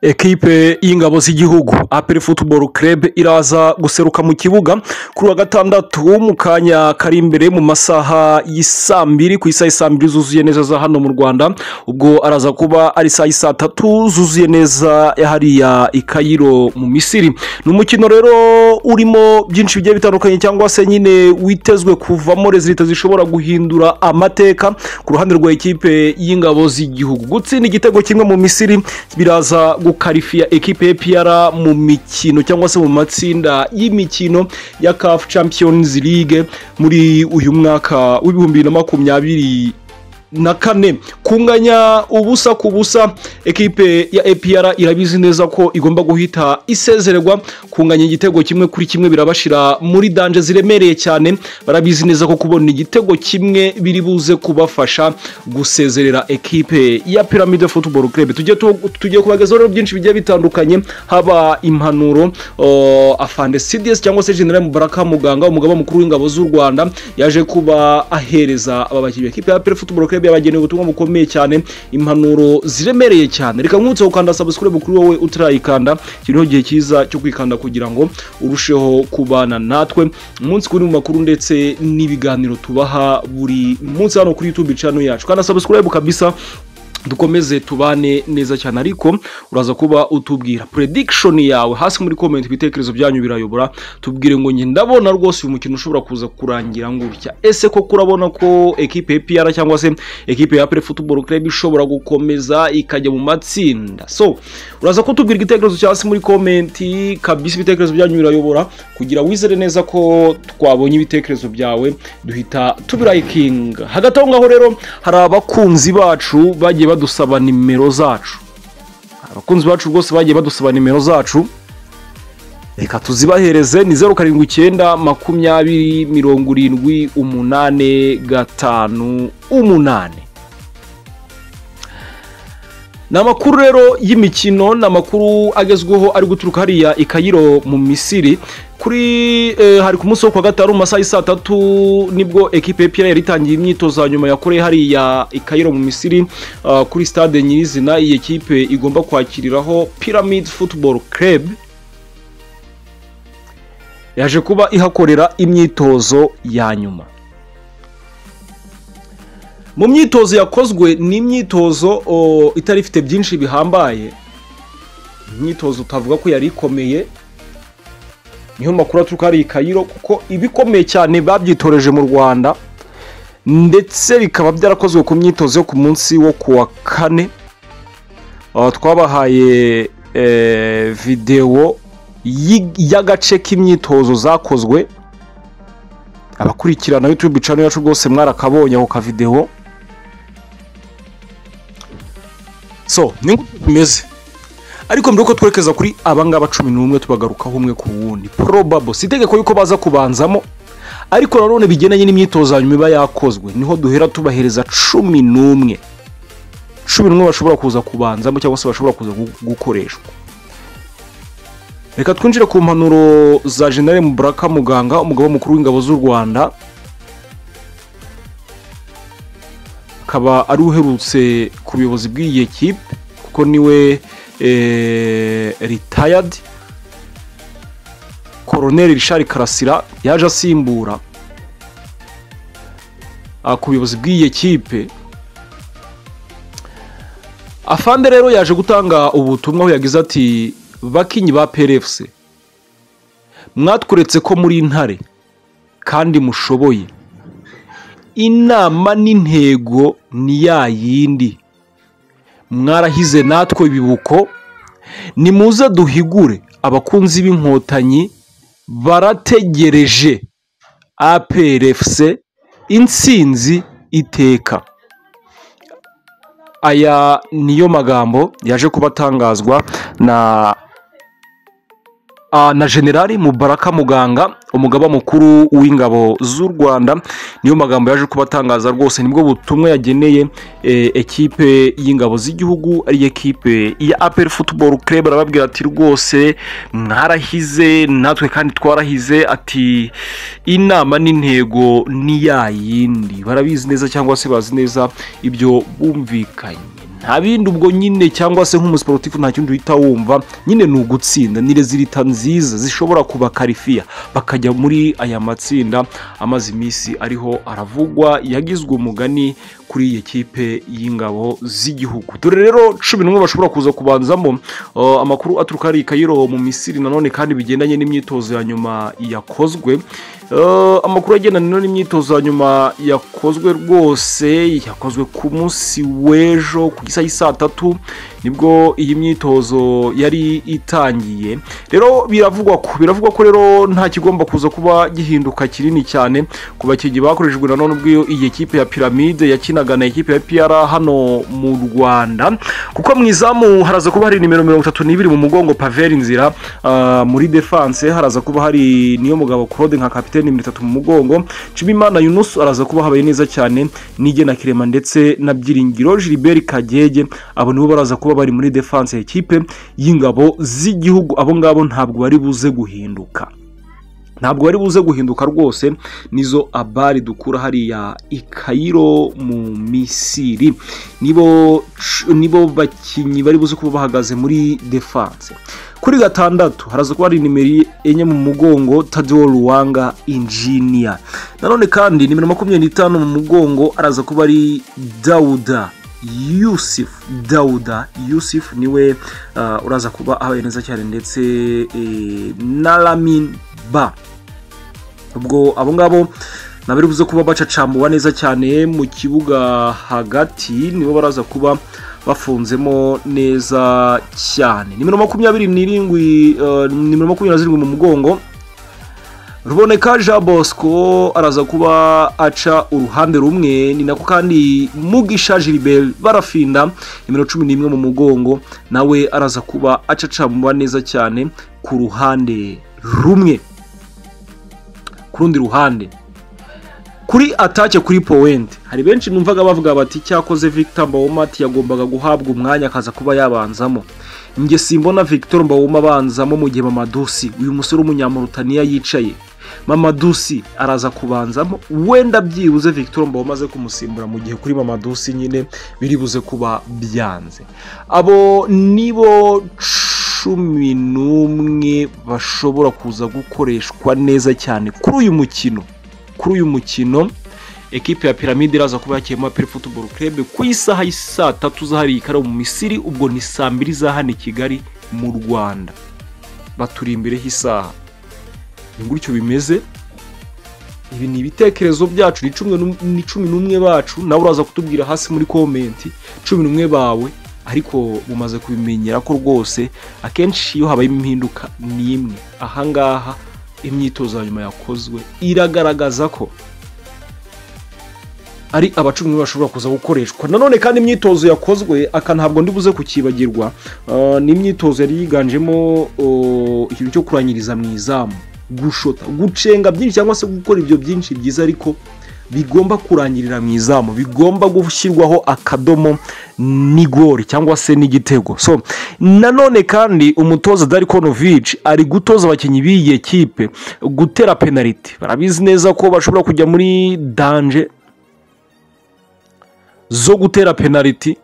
ekipe y'ingabo z'igihugu aperi futuboro kerebe iraza guseruka mu kibuga kuri wa gatandatu mu kanya kari imbere mu masaha y'isaa mbiri ku isaha y'isaa mbiri zuzuye neza za hano mu rwanda ubwo araza kuba ari isaha y'isaa tatu zuzuye neza hariya i kayiro mu misiri ni umukino rero urimo byinshi bigiye bitandukanye cyangwa se nyine witezwe kuvamo rezilita zishobora guhindura amateka ku ruhande rwa ekipe y'ingabo z'igihugu gutsinda igitego kimwe mu misiri biraza gukarifiya ekipe y'epiyara mu mikino cyangwa se mu matsinda y'imikino ya kafu champions league muri uyu mwaka w'ibihumbi bibiri na makumyabiri na kane kunganya ubusa ku busa ekipe ya epiyara irabizi neza ko igomba guhita isezererwa kunganya igitego kimwe kuri kimwe birabashira muri danje ziremereye cyane barabizi neza ko kubona igitego kimwe biri buze kubafasha gusezerera ekipe ya piramide futuboro kerebe tugiye kubagezaho rero byinshi bigiye bitandukanye haba impanuro afande sidiyesi cyangwa se generale mubaraka muganga umugaba mukuru w'ingabo z'u rwanda yaje kuba ahereza aba bakinnyi ekipe ya peri futuboro kerebe club yabageneye ubutumwa bukomeye cyane impanuro ziremereye cyane reka nkutse gukanda subscribe kuri wowe utarayikanda kiriho gihe cyiza cyo kwikanda kugira ngo urusheho kubana natwe umunsi kuri mu makuru ndetse n'ibiganiro tubaha buri munsi hano kuri YouTube channel yacu kanda subscribe kabisa dukomeze tubane neza cyane ariko uraza kuba utubwira prediction yawe hasi muri comment ibitekerezo byanyu birayobora tubwire ngo njye ndabona rwose uyu mukino ushobora kuza kurangira gutya ese ko kurabona ko ekipe ya piyara cyangwa se ekipe ya pere futuboro kerebe ishobora gukomeza ikajya mu matsinda so uraza kutubwira igitekerezo cya hasi muri comment kabisa ibitekerezo byanyu birayobora kugira wizere neza ko twabonye ibitekerezo byawe duhita tubirayikinga hagati aho ngaho rero hari abakunzi bacu bagiye badusaba nimero zacu abakunzi bacu rwose bagiye badusaba nimero zacu reka tuzibahereze ni zeru karindwi icyenda makumyabiri mirongo irindwi umunani gatanu umunani ni amakuru rero y'imikino ni amakuru agezweho ari guturuka hariya i kayiro mu misiri kuri hari ku munsi wo kuwa gatanu mu masaha y'isaa tatu nibwo ekipe y'epiyara yari itangiye imyitozo ya nyuma yakoreye hariya i kayiro mu misiri kuri stade nyirizina iyi ekipe igomba kwakiriraho pyramid football club yaje kuba ihakorera imyitozo ya nyuma mu myitozo yakozwe ni imyitozo itari ifite byinshi bihambaye imyitozo utavuga ko yari ikomeye niyo makuru aturuka hari ikayiro kuko ibikomeye cyane babyitoreje mu rwanda ndetse bikaba byarakozwe ku myitozo yo ku munsi wo ku wa kane twabahaye videwo y'agace k'imyitozo zakozwe abakurikirana YouTube channel yacu rwose mwarakabonye ako kavidewo so ni gutyo bimeze ariko mbere yuko twerekeza kuri abangaba cumi n'umwe tubagarukaho umwe ku wundi probable si itegeko yuko baza kubanzamo ariko nanone bigendanye n'imyitozo hanyuma iba yakozwe niho duhera tubahereza cumi n'umwe cumi n'umwe bashobora kuza kubanzamo cyangwa se bashobora kuza gukoreshwa reka twinjire ku mpanuro za jenali mubaraka muganga umugabo mukuru w'ingabo z'u rwanda akaba ari uherutse ku buyobozi bw'iyi ekipe kuko niwe ritayadi koroneri rishari karasira yaje asimbura ku buyobozi bw'iyi ekipe afande rero yaje gutanga ubutumwa aho yagize ati bakinyi ba perefusi mwatweretse ko muri intare kandi mushoboye inama n'intego ni ya yindi mwarahize natwe bibuko nimuze duhigure abakunzi b'inkotanyi barategereje aperefusi insinzi iteka aya niyo magambo yaje kuba atangazwa na na generali mubaraka muganga umugaba mukuru w'ingabo z'u rwanda niyo magambo yaje kuba atangaza rwose nibwo butumwa yageneye ekipe y'ingabo z'igihugu ari ekipe ya aperi futuboro kerebe arababwira ati rwose mwarahize natwe kandi twarahize ati inama n'intego ni ya yindi barabizi neza cyangwa se bazi neza ibyo bumvikanye nta bindi ubwo nyine cyangwa se nk'umusiporutifu nta kindi uhita wumva nyine ni ugutsinda ni rezilita nziza zishobora kuba karifiya bakajya muri aya matsinda amaze iminsi ariho aravugwa yagizwe umugani kuri iyi kipe y'ingabo z'igihugu dore rero cumi n'umwe bashobora kuza kubanzamo uh, amakuru aturuka hari kayiro mu misiri nanone kandi bigendanye n'imyitozo ya nyuma yakozwe Uh, amakuru agendana no n'imyitozo ya nyuma yakozwe rwose yakozwe ku munsi w'ejo ku isaha y'i saa tatu nibwo iyi myitozo yari itangiye rero biravugwa ko biravugwa ko rero nta kigomba kuza kuba gihinduka kinini cyane ku bakinnyi bakoreshejwe nanone ubwo iyi kipe ya piramide yakinaga na ekipe ya piyara hano mu rwanda kuko mu izamu haraza kuba hari nimero mirongo itatu n'ibiri mu mugongo paveri nzira uh, muri defanse haraza kuba hari niyo mugabo claude nka kapitene nimero itatu mu mugongo nshimimana yunusu araza kuba habaye neza cyane nige na kirema ndetse na byiringiro gilbert kagege abo nibo baraza kuba bari muri defanse ya kipe y'ingabo z'igihugu abo ngabo ntabwo bari buze guhinduka ntabwo bari buze guhinduka rwose nizo abari dukura hariya i kayiro mu misiri nibo nibo bakinnyi bari buze kuba bahagaze muri defanse kuri gatandatu haraza kuba hari nimero enye mu mugongo tadewo ruwanga injiniya nanone kandi nimero makumyabiri n'itanu mu mugongo araza kuba ari dawuda yusuf dawuda yusuf niwe uh, uraza kuba abaye neza cyane ndetse eh, na lamin ba ubwo abo ngabo nabari buze kuba bacacambuwa neza cyane mu kibuga hagati nibo baraza kuba bafunzemo neza cyane nimero makumyabiri n'irindwi uh, nimero makumyabiri na zirindwi mu mugongo ruboneka jean bosco araza kuba aca uruhande rumwe ni nako kandi mugisha gilbert barafinda nimero cumi n'imwe mu mugongo nawe araza kuba acacambuwa neza cyane ku ruhande rumwe ku rundi ruhande kuri atake kuri powenti hari benshi numvaga bavuga bati cyakoze victor mbawomati yagombaga guhabwa umwanya akaza kuba yabanzamo njye simbona victor mbawoma abanzamo mu gihe mamadusi uyu musore w'umunyamurutaniya yicaye mamadusi araza kubanzamo wenda byibuze victor mbawoma amaze kumusimbura mu gihe kuri mamadusi nyine biribuze kuba byanze abo nibo cumi n'umwe bashobora kuza gukoreshwa neza cyane kuri uyu mukino kuri uyu mukino ekipe ya piramide iraza kuba yakiyemo aperi futuboro kerebe ku isaha y'i saa tatu zahariye ikaramu mu misiri ubwo ni saa mbiri za hano i kigali mu rwanda baturi imbere h'isaha ni gutyo bimeze ibi ni ibitekerezo byacu ni cumi n'umwe bacu nawe uraza kutubwira hasi muri komenti cumi n'umwe bawe ariko mumaze kubimenyera ko rwose akenshi iyo habaye impinduka ni imwe ahangaha imyitozo ya nyuma yakozwe iragaragaza ko ari abacumi bashobora kuza gukoreshwa nanone kandi imyitozo yakozwe aka ntabwo ndibuze kukibagirwa ni imyitozo yari yiganjemo ikintu cyo kurangiriza mu izamu gushota gucenga byinshi cyangwa se gukora ibyo byinshi byiza ariko bigomba kurangirira mu izamu bigomba gushyirwaho akadomo n'igori cyangwa se n'igitego so nanone kandi umutoza darikonovici ari gutoza abakinnyi b'iyi kipe gutera penaliti barabizi neza ko bashobora kujya muri danje zo gutera penaliti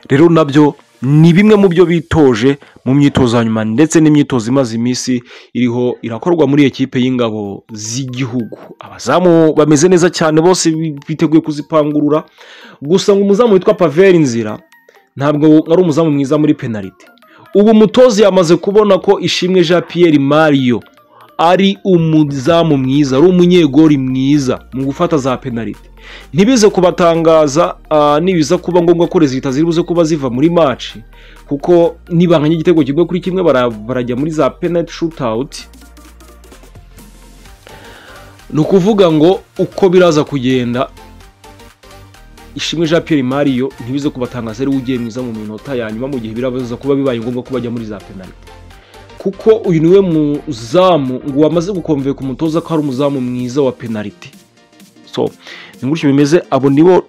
rero nabyo ni bimwe mu byo bitoje mu myitozo ya nyuma ndetse n'imyitozo imaze iminsi iriho irakorwa muri ekipe y'ingabo z'igihugu abazamu bameze neza cyane bose biteguye kuzipangurura gusa ngo umuzamu witwa paveri nzira ntabwo ari umuzamu mwiza muri penaliti ubu umutozi yamaze kubona ko ishimwe jean Pierre mariyo ari umuzamu mwiza ari umunyegori mwiza mu gufata za penaliti ntibize kubatangaza nibiza kuba ngombwa ko rezita ziri buze kuba ziva muri maci kuko nibanganya igitego kimwe kuri kimwe barajya muri za penaliti shutawuti ni ukuvuga ngo uko biraza kugenda ishimwe jean Pierre mariyo ntibize kubatangaza ariwe ugiye mwiza mu minota ya nyuma mu gihe birabaza kuba bibaye ngombwa ko bajya muri za penaliti kuko uyu niwe muzamu ngo wamaze gukomveka ku mutoza ko ari umuzamu mwiza wa penaliti so ni gutyo bimeze abo nibo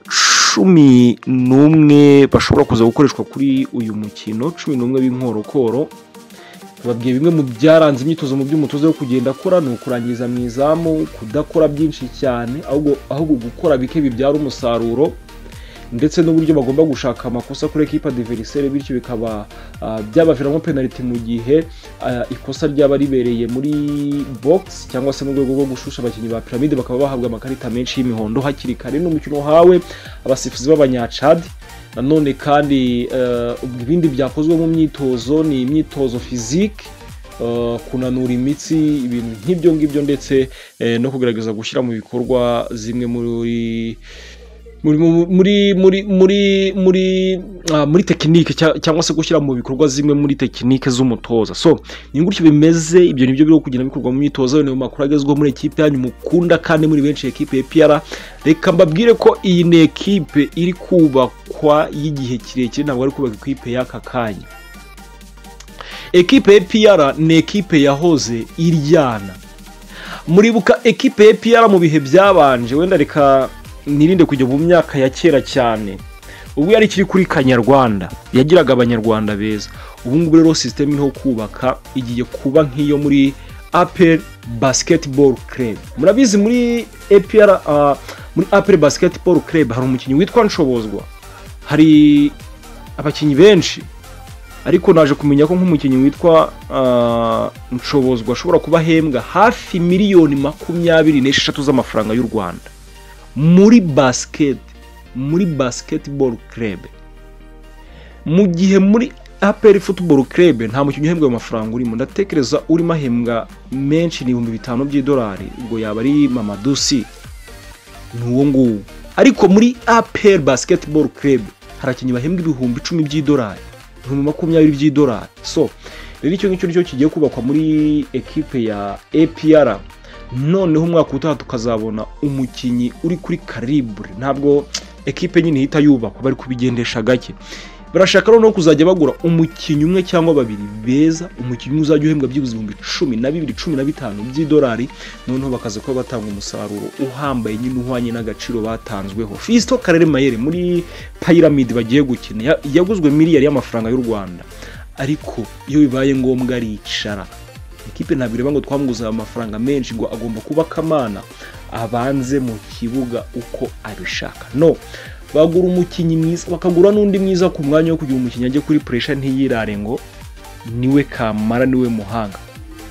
cumi n'umwe bashobora kuza gukoreshwa kuri uyu mukino cumi n'umwe b'inkorokoro babwiye bimwe mu byaranze imyitozo mu by'umutoza wo kugenda akora ni ukurangiza mu izamu kudakora byinshi cyane ahubwo gukora bike bibyara umusaruro ndetse n'uburyo bagomba gushaka amakosa kuri ekipa diverisere bityo bikaba ah, byabaviramo penaliti mu gihe ah, ikosa ryaba ribereye muri box cyangwa se mu rwego rwo gushusha abakinnyi ba piramide bakaba bahabwa amakarita menshi y'imihondo hakiri kare n'umukino wahawe abasifuzi b'abanyacadi nanone kandi eh, ibindi byakozwe mu myitozo ni imyitozo fizike eh, kunanura imitsi ibintu nk'ibyo ngibyo ndetse eh, no kugerageza gushyira mu bikorwa zimwe muri muri muri muri muri muri ah, muri tekinike cya- cyangwa se gushyira mu bikorwa zimwe muri tekinike z'umutoza so ni gutyo bimeze ibyo nibyo biri kugenda bikorwa mu myitozo ni mu makuru agezweho muri ekipe yanyu mukunda kandi muri benshi ekipe ya piyara reka mbabwire ko iyi ni ekipe iri kubakwa y'igihe kirekire ntabwo ari kubaka ekipe y'aka kanya ekipe ya piyara ni ekipe yahoze iryana muribuka ekipe ya piyara mu bihe byabanje wenda reka nirinde kujya mu myaka ya kera cyane ubwo yari ikiri kuri kanyarwanda yagiraga abanyarwanda beza ubu ngubu rero sisiteme iriho kubaka igiye kuba nk'iyo muri apel basketball club murabizi muri apr ah, muri apel basketball club hari umukinnyi witwa nshobozwa hari abakinnyi benshi ariko naje kumenya ko nk'umukinnyi witwa ah, nshobozwa ashobora kuba ahembwa hafi miliyoni makumyabiri n'esheshatu z'amafaranga y'u rwanda muri basiketi muri basketball club mu gihe muri aperi football club nta mukinnyi uhembwa ayo mafaranga urimo ndatekereza urimo ahembwa menshi ni ibihumbi bitanu by'idolari ubwo yaba ari mamadusi ni uwo nguwo ariko muri aperi basketball club hari abakinnyi bahembwa ibihumbi icumi by'idolari ibihumbi makumyabiri by'idolari so rero icyo ngicyo nicyo kigiye kubakwa muri ekipe ya apr noneho umwaka utaha tukazabona umukinnyi uri kuri karibure ntabwo ekipe nyine ihita yubakwa bari kubigendesha gake barashaka noneho kuzajya bagura umukinnyi umwe cyangwa babiri beza umukinnyi umwe uzajya uhembwa byibuze ibihumbi cumi na bibiri cumi na bitanu by'idolari noneho bakaza kuba batanga umusaruro uhambaye nyine uhwanye n'agaciro batanzweho fisito karere mayere muri payiramidi bagiye gukina ya- yaguzwe miliyari y'amafaranga y'u rwanda ariko iyo bibaye ngombwa aricara ikipe ntabwo ireba ngo twamuguze aya mafaranga menshi ngo agomba kuba kamana abanze mu kibuga uko abishaka no bagura umukinnyi mwiza bakagura n'undi mwiza ku mwanya wo kugira umukinnyi ajye kuri puresha ntiyirare ngo niwe kamara niwe muhanga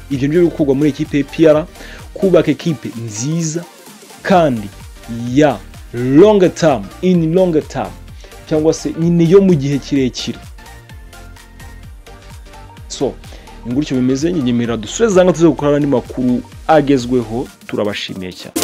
ibyo nibyo biri gukorwa muri ekipe ya piyara kubaka ekipe nziza kandi ya longa tamu ini longa tamu cyangwa se nyine yo mu gihe kirekire so ni gutyo bimeze nyemerera dusubize zanga tuze gukora andi makuru agezweho turabashimiye cyane